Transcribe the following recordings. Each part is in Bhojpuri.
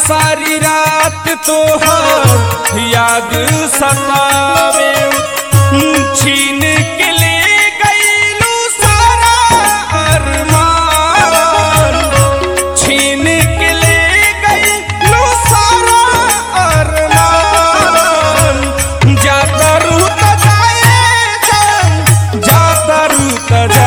सारी रात तो याद सतावे छीन के ले गईलू सारा अरमान छीन के ले गईलू सारा अरमान जाता रू त जाए जान जाता रू त जा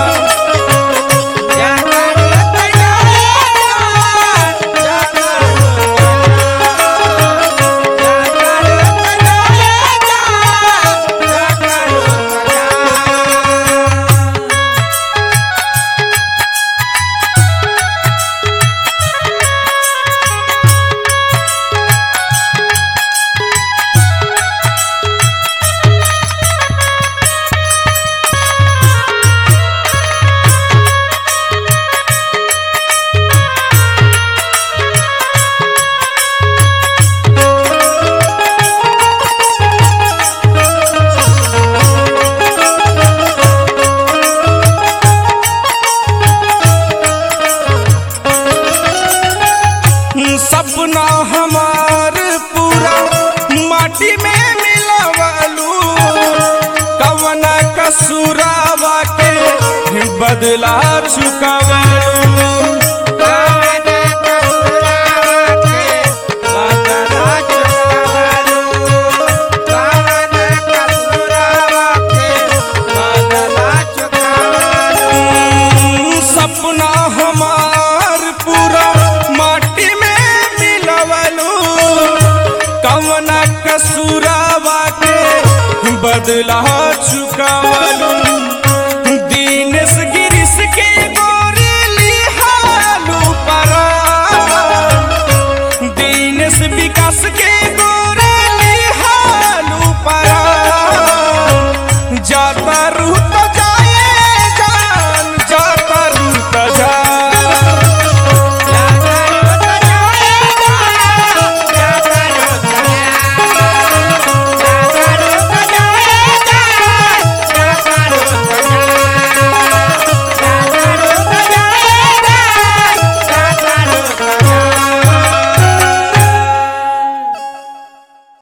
सपना हमार पूरा माटी में मिलवलू कवना कसूरावा के बदला चुकवलू सपना हमार पूरा माटी में मिलवलू कवना कसूरावा के बदला चुकावलू दीनेश गिरीश के गोरी लिहालू परा दीनेश विकास के गोरी लिहालू परा जाता रू तो जाए